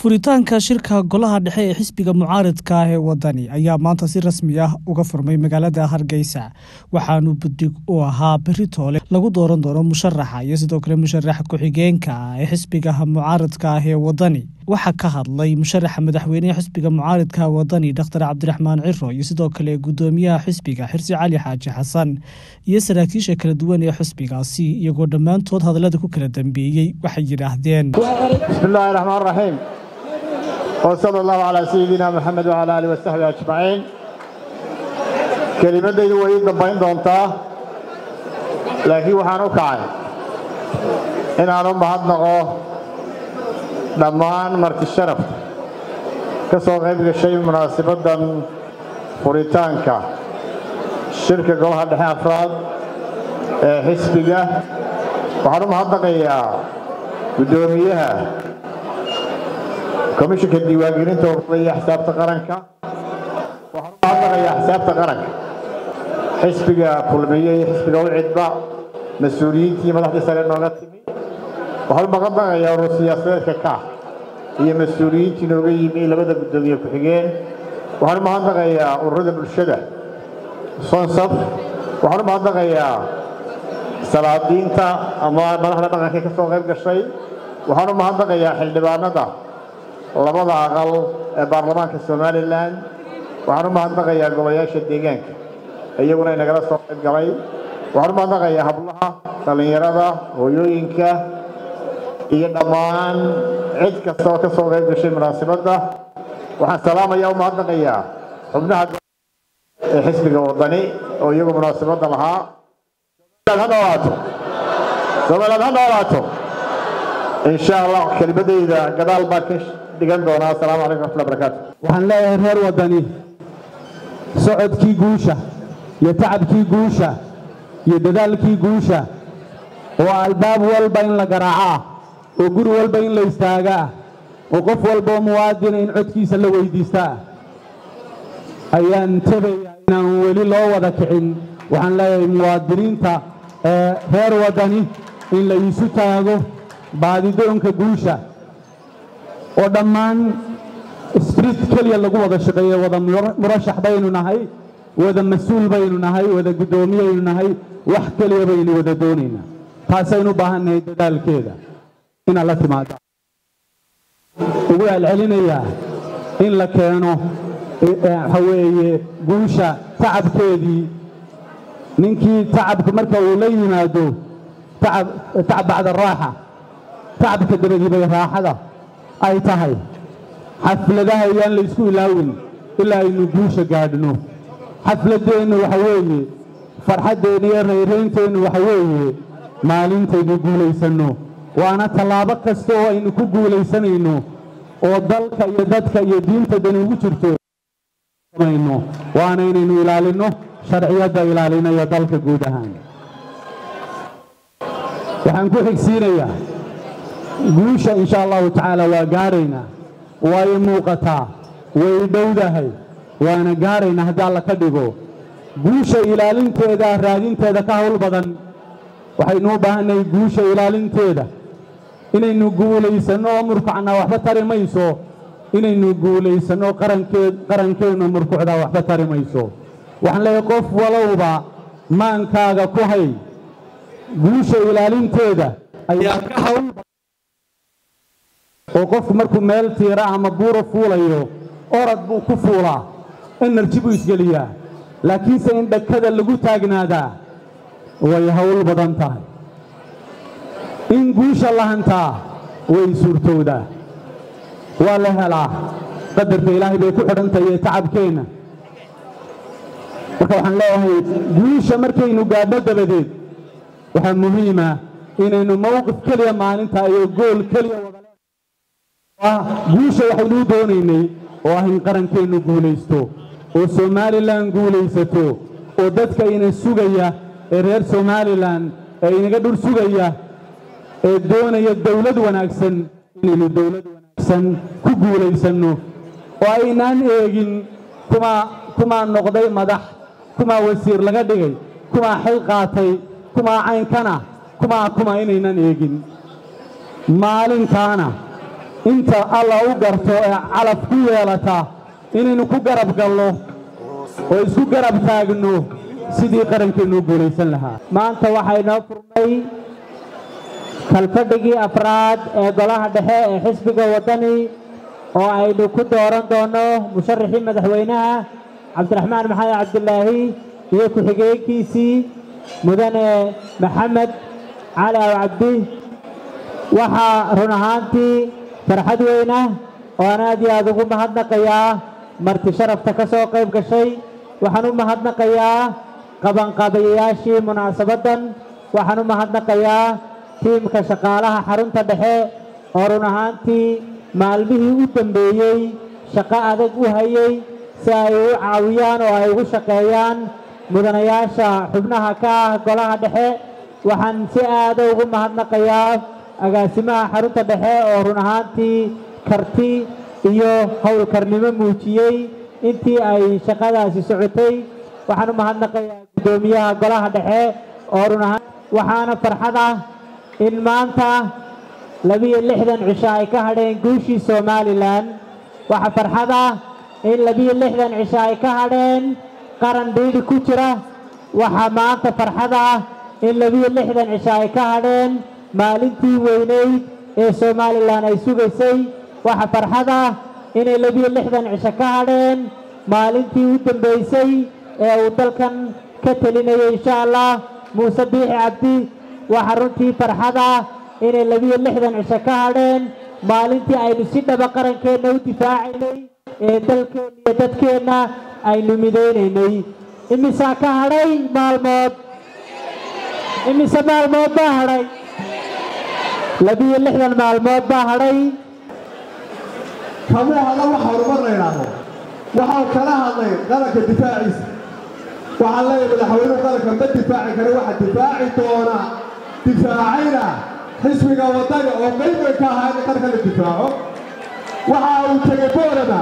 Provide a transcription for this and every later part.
furitaanka shirka golaha dhexe ee xisbiga mucaaridka ah ee wadani ayaa maanta si rasmi ah uga furmay magaalada hargeysa waxaanu buddig u ahaa beri toole lagu dooran doono musharaxa iyo sidoo kale musharaxa ku-xigeenka ah ee xisbiga mucaaridka ah ee wadani waxaa ka hadlay musharaxa madaxweynehe xisbiga mucaaridka wadani dokhtar cabdiraxmaan ciro iyo sidoo kale gudoomiyaha xisbiga xirsi cali xaaji xasan iyo saraakiisha kala duwan ee xisbigaasi iyagoo dhammaantood hadallada ku kala dambeeyey waxay yidhaahdeen bismillaahi raxmaan raxiim wsala allahu calaa sayidina moxamed wcala alih wasaxbi ajmaciin kelimaddaydu way ii dambayn doontaa laakiin waxaan u kacay inaan u mahadnaqo dhammaan marti sharafta ka soo qayb gashay munaasabaddan furitaanka shirka golaha dhexe afraad ee xisbiga waxaan u mahadnaqayaa guddoomiyaha komishinka diiwaangelinta ururada iyo axsaabta qaranka waxaan u mahadnaqayaa axsaabta qaranka xisbiga kulmiye iyo xisbiga ucidba mas-uuliyiintii madaxdii sare nooga timi waxaan u mahadnaqayaa urur siyaasadeedka ka iyo mas-uuliyiintii nooga yimi labada guddoomiye ku-xigeen waxaan u mahadnaqayaa ururada bulshada sonsaf waxaan u mahadnaqayaa salaadiinta ama madaxda dhaqanka ka soo qayb gashay waxaan u mahadnaqayaa xildhibaanada labada aqal ee baarlamaanka somalilan waxaan u mahadnaqayaa golayaasha deegaanka iyaguna inagala soo qayb galay waxaan u mahadnaqayaa hablaha dhallinyarada hooyooyinka iyo dhammaan cid kasta oo ka soo qayb gashay munaasabadda waxaan salaamaya u mahadnaqayaa xubnaha ee xisbiga wadani oo iyagu munaasabadda lahaa ha noolaato somaliland ha noolaato in sha allah kelimadayda gadaal baa ka dhigan doonaa asalaamu calaykum raxmatullahi barakaatu waxaan leeyahay reer waddani socodkii guusha iyo tacabkii guusha iyo dadaalkii guusha oo albaab walba in la garaacaa oo guri walba in la istaagaa oo qof walbaoo muwaadina in codkiisa la weyddiistaa ayaan tebayaa inaan weli loo wada kicin waxaan leeyahay muwaadiniinta ee reer waddani in la iisu taago baadidoonka guusha oo dhammaan sbrit keliya lagu wada shaqeeyo wada murashax baynu nahay wada mas-uul baynu nahay wada guddoomiyaynu nahay wax keliya baynu wada doonaynaa taasaynu u baahannahay dadaalkeeda inaad la timaado ugu celcelinayaa in la keeno waxa weeye guusha tacabkeedii ninkii tacabka marka uu la yimaado tacab bacda raaxa tacabka dabadii bay raaxada ay tahay xafladaha iyaan laysku ilaawin ilaa aynu guusha gaadhno xafladdeennu waxa weeye farxaddeenna iyo rayraynteennu waxa weeye maalintaynu guulaysanno waana tallaabo kasta oo aynu ku guulaysanayno oo dalka iyo dadka iyo diinta dani ugu jirto waana inaynu ilaalinno sharciyadda ilaalinaya dalka guud ahaan waxaan ku xigsiinayaa guusha insha allahu tacaala waa gaadhaynaa way muuqataa way dhowdahay waana gaadhaynaa haddii alla ka dhigo guusha ilaalinteeda raadinteeda ka hawl badan waxaynu u baahannahay guusha ilaalinteeda inaynu guulaysanno oo murkucnaa waxba tari mayso inaynu guulaysanno qarankeennu murkucdaa waxba tari mayso waxaan leeyahay qof walowba maankaaga ku hay guusha ilaalinteeda ayaa ka hawl oo qofku markuu meel tiira ama buura fuulayo orad buu ku fuulaa enerji buu isgeliyaa laakiinse in dhakada lagu taagnaadaa way hawl badan tahay in guusha la hantaa way suurtowdaa waa la helaa qadarka ilaahay bay ku xidhantahay ee tacabkeenna marka waxaan leeyahay guusha markaynu gaadho dabadeed waxaa muhiima inaynu mawqif keliya maalinta iyo gool keliya wada guusha waxaynuu doonaynay oo ah in qarankeennu guulaysto oo somalilan guulaysato oo dadka ina sugaya ee reer somalilan ee inaga dhur sugaya ee doonaya dawlad wanaagsan inaynu dawlad wanaagsan ku guulaysanno oo aynaan eegin kumaa kumaa noqday madax kumaa wasiir laga dhigay kumaa xil qaatay kumaa caynkana kumaa kuma inaynan eegin maalintaana inta alla u garto ee calaf ku yeelata inaynu ku garab galno oo isku garab taagno sidii qarankeennu u guulaysan lahaa maanta waxaynoo furmay kalfadhigii afraad ee golaha dhexe ee xisbiga waddani oo aynu ku dooran doonno musharaxii madaxweynaha cabdiraxmaan maxamed cabdilaahi iyo ku-xigeenkiisii mudane maxamed cali aw cabdi waxaa run ahaantii farxad weyn ah oo aan aad iyo aad ugu mahadnaqayaa marti sharafta ka soo qayb gashay waxaan u mahadnaqayaa qabanqaabayayaashii munaasabaddan waxaan u mahadnaqayaa tiimka shaqaalaha xarunta dhexe oo run ahaantii maalmihii u dambeeyey shaqo adag u hayay si ay u caawiyaan oo ay ugu shaqeeyaan mudanayaasha xubnaha ka ah golaha dhexe waxaan si aada ugu mahadnaqayaa agaasimaha xarunta dhexe oo run ahaantii karti iyo howlkarnimo muujiyey intii ay shaqadaasi socotay waxaan u mahadnaqayaa guddoomiyaha golaha dhexe oo run ahaan waxaana farxad ah in maanta labiyo lixdan cisho ay ka hadheen guushii somalilan waxaa farxad ah in labiyo lixdan cisho ay ka hadheen qaran dhiidhi ku jira waxaa maanta farxad ah in labiyo lixdan cisho ay ka hadheen maalintii weyneyd ee somalilan ay sugaysay waxaa farxad ah inay labiyo lixdan cisho ka hadheen maalintii u dambaysay ee uu dalkan ka telinayay insha allah muuse biixi cabdi waxaa runtii farxad ah inay labiyo lixdan cisho ka hadheen maalintii aynu si dhaba qarankeenna u difaacaynay ee dalkeenna iyo dadkeenna aynu midaynaynay imisaa ka hadhay maalmood imise maalmood baa hadhay labiyo lixdan maalmood baa hadhay kamuu hadla waxa horumar la yidhaahdo waxau kala hadlay qaranka difaaciisa waxaan leeyahay madaxweynuhu qaranka ma difaaci kara waxa difaaci doona difaacayna xisbiga waddani oo qayb way ka ahaa in qaranka la difaaco waxa uu tegey boorama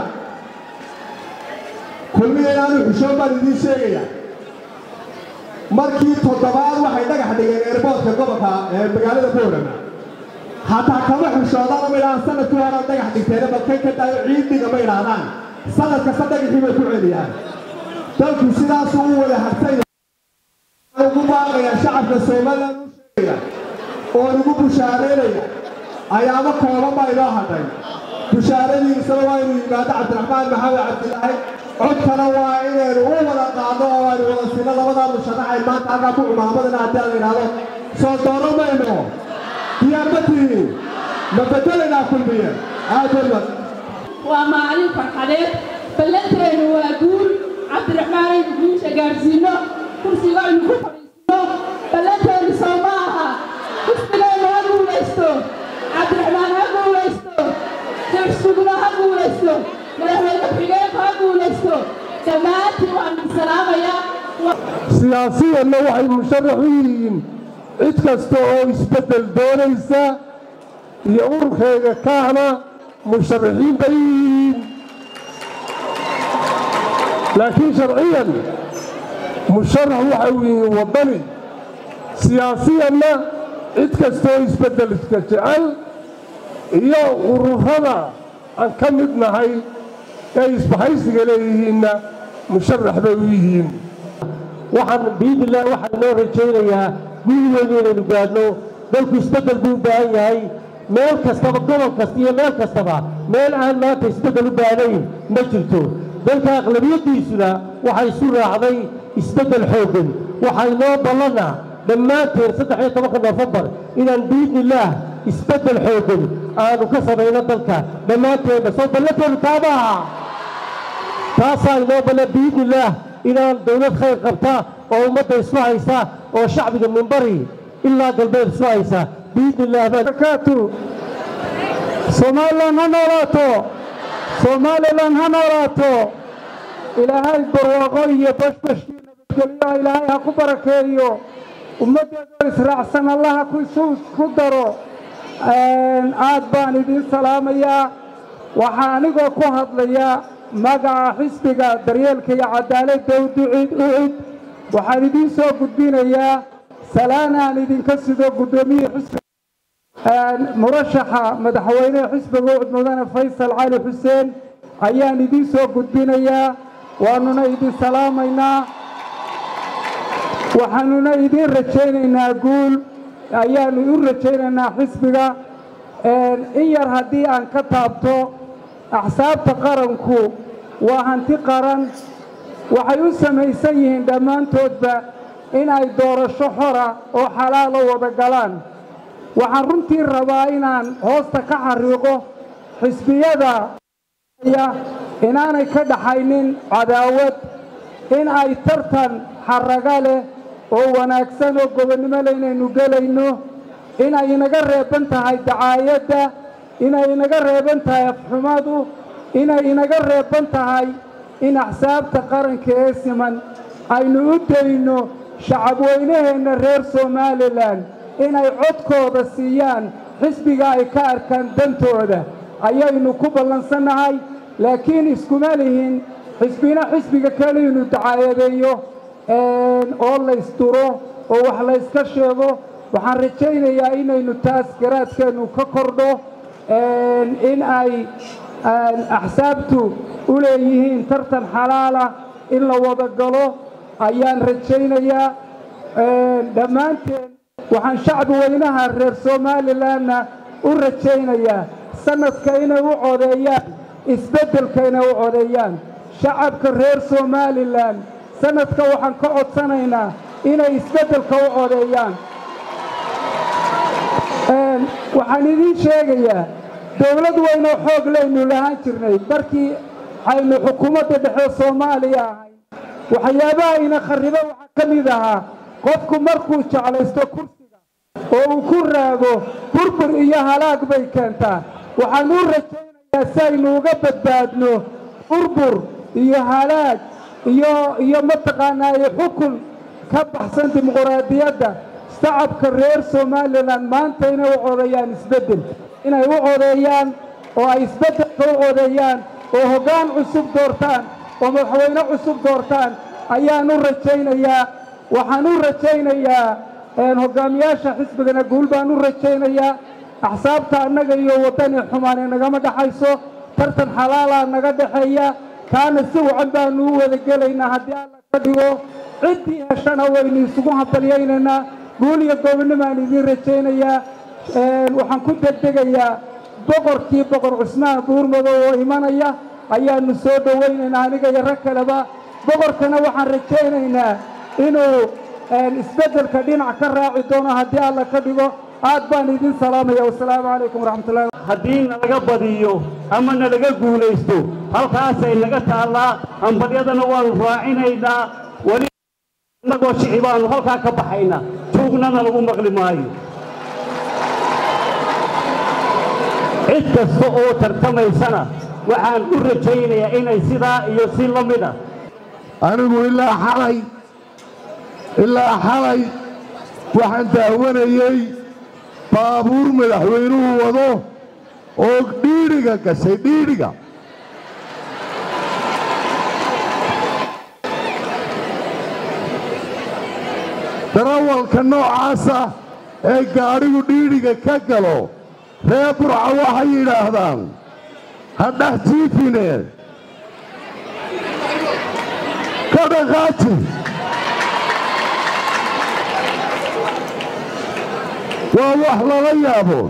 kulmiya inaanu xushoon baan idiin sheegaya markii toddobaad waxay dhagax dhigeen eerboodka gobolka ee magaalada boorama hataa kama xushoodaan ma idhahaan sanadkii horaa dhagax dhigteena balkay ka daayo ciidiga ma idhaahdaan sanad kasta dhagaxii bay ku celiyaan dalku sidaasuu u wada hartay ugu baaqaya shacabka somalilan u sheegaya oo ugu bushaaraynaya ayaamo kooban baa inoo hadhay bushaaradiisana waa inuu yimaado cabdiraxmaan maxamed cabdilaahi codkana waa inaynu u wada qaadno oo aynu wada sino labadaa musharax ay maanta halkaa ku cumaamadana haddii aan la idhaahdo soo doono mayno diyaar ma tihiin ma bedelaynaa kulmiye aad walbad waa maalin farxadeed ballanteenu waa guul cabdiraxmaan aynu guusha gaadhsiinno kursiga aynu ku fadhiisino ballanteenu soo ma aha xisbigeennu ha guulaysto cabdiraxmaan ha guulaysto jabsugna ha guulaysto madaxweyne ku-xigeenku ha guulaysto dhammaantiin waan idin salaamayaa siyaasiyanna waxay musharax u yihiin cid kasta oo isbeddel doonaysa iyo ururkayga kaahna musharaxiin bay u yihiin laakiin sharciyan musharax waxay u yihiin waddani siyaasiyanna cid kastaoo isbeddelka jecel iyo ururada aan ka mid nahay ee isbahaysiga leeyihiinna musharax bay u yihiin waxaan biidillah waxaan inoo rajaynayaa guul weyn inaynu gaadhno dalku isbeddel buu u baahan yahay meel kastaba gobol kasta iyo meel kastaba meel aan maanta isbeddel u baahnayn ma jirto dalka aqlabiyaddiisuna waxay isu raacday isbeddel xooggan waxaa inoo ballana dhammaanteen saddex iyo tobanka nofembar inaan biidnillaah isbeddel xooggan aanu ka samayno dalka dhammaanteenna soo ballanteenu taabaaha taasaa inoo ballan biidnillaah inaan dawlad khayr qabta oo ummadda isu haysa oo shacbiga minbari ilaa galbeed isu haysa biidni illah barakaatu somalilan ha noolaato somalilan ha noolaato ilaahay barwaaqo iyo bashbashkii nabadgelyoha ilaahay ha ku barakeeyo ummaddeedoo israacsan allaha ku daro aad baan idiin salaamayaa waxaa anigoo ku hadlaya magaca xisbiga daryeelka iyo cadaaladda uducid ucid waxaan idiin soo gudbinayaa salaan aan idinka sido guddoomiye xisbiga murashaxa madaxweyneha xisbiga ucud mudane faysal cali xuseen ayaan idiin soo gudbinayaa waanuna idin salaamaynaa waxaanuna idiin rajaynaynaa guul ayaannu u rajaynaynaa xisbiga in yar haddii aan ka taabto axsaabta qaranku waa hanti qaran waxay u samaysan yihiin dhammaantoodba in ay doorasho xora oo xalaalo wada galaan waxaan runtii rabaa inaan hoosta ka xariiqo xisbiyada inaanay ka dhaxaynin cadaawad in ay tartan xarraga leh oo wanaagsan oo gobonnimo leh inaynu gelayno inay inaga reeban tahay dacaayadda inay inaga reeban tahay afxumadu inay inaga reeban tahay in axsaabta qaranka ee siman aynu u dayno shacabweynaheenna reer somalilan inay codkooda siiyaan xisbiga ay ka arkaan dantooda ayaynu ku ballansannahay laakiin iskuma lihin xisbina xisbiga kale inu dacaayadeeyo oo laysduro oo wax layska sheego waxaan rajaynayaa inaynu taas garaadkeennu ka kordho in ay axsaabtu u leeyihiin tartan xalaala in la wada galo ayaan rajaynayaa dhammaanteen waxaan shacbi weynaha reer somalilanna u rajaynayaa sanadka inay u codeeyaan isbeddelka inay u codeeyaan shacabka reer somalilan sanadka waxaan ka codsanaynaa inay isbeddelka u codeeyaan waxaan idiin sheegayaa dowlad weynoo xoog laynu lahaan jirnay markii aynu xukuumadda dhexe soomaaliya ahayn waxyaabaha ina kharriba waxaa ka mid ahaa qofku markuu jeclaysto kursiga oo uu ku raago burbur iyo halaag bay keentaa waxaan u rajaynayaa si aynu uga badbaadno burbur iyo halaag iyo iyo mataqaanaaye xukun ka baxsan dimuquraadiyadda shacabka reer somalilan maanta inay u codeeyaan isbeddel inay u codeeyaan oo ay isbeddelka u codeeyaan oo hoggaan cusub doortaan oo madaxweyne cusub doortaan ayaan u rajaynayaa waxaan u rajaynayaa hoggaamiyaasha xisbigana guul baan u rajaynayaa axsaabta annaga iyo waddani xumaane nagama dhexayso tartan xalaalaa naga dhexeeya kaana si wacan baannu u wada gelaynaa haddii alla ka dhigo ciddii heshana waynu isugu hambalyaynaynaa guul iyo gobonnimaan idiin rajaynayaa waxaan ku degdegayaa boqorkii boqor cusmaan buurmadow oo imanaya ayaannu soo dhowaynaynaa aniga iyo rag kaleba boqorkana waxaan rajaynaynaa inuu isbeddelka dhinac ka raaci doono haddii alla ka dhigo aad baan idin salaamaya wasalaamu calaykum waraxmatullahi haddii nalaga badiyo ama nalaga guulaysto halkaasay naga taallaa hambalyadana waannu raacinaynaa weli innagoo shici baannu halkaa ka baxaynaa tuugnana lagu maqli maayo cid kasta oo tartamaysana waxaan u rajaynayaa inay sidaa iyo si la mid ah anigu ilaa xalay ilaa xalay waxaan daawanayey baabuur madaxweynuhu wado oo dhiidhiga gashay dhiidhiga darawalka noocaasa ee gaadhigu dhiidhiga ka galo reer burca waxay yidhaahdaan ha dhex jiifine ka dhaqaaji waa wax lala yaabo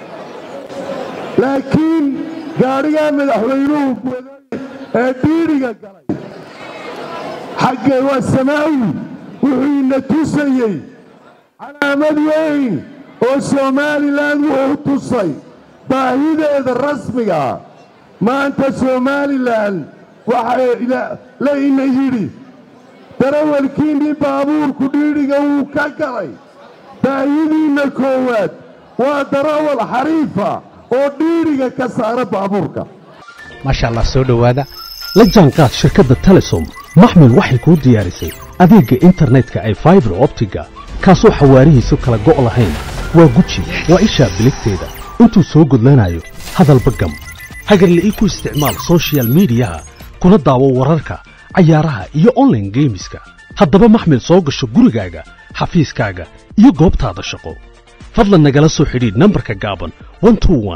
laakiin gaadhigaa madaxweynuhu waday ee dhiidhiga galay xaggee waa samaawi wuxuu ina tusayey calaamad weyn oo somalilan wuxuu tusay baahideeda rasmiga maanta somalilan waxaa la ina yidhi darawalkiinnii baabuurku dhiidhiga wuu ka galay baahidiinna koowaad waa darawal xariifa oo dhiidhiga ka saara baabuurka maasha allah soo dhowaada la jaanqaad shirkadda telesom maxmil waxay kuu diyaarisay adeegga internetka ay faibar optiga kaasoo xawaarihiisu kala go' lahayn waa guji waa ishaa biligteeda intuu soo gudlanayo hadalba gam hagarle ii ku isticmaal sochial midiyaha kuna daawo wararka cayaaraha iyo onlaine geemiska haddaba maxmil soo gasho gurigaaga xafiiskaaga iyo goobtaada shaqo fadlan nagala soo xidhiidh nambarka gaaban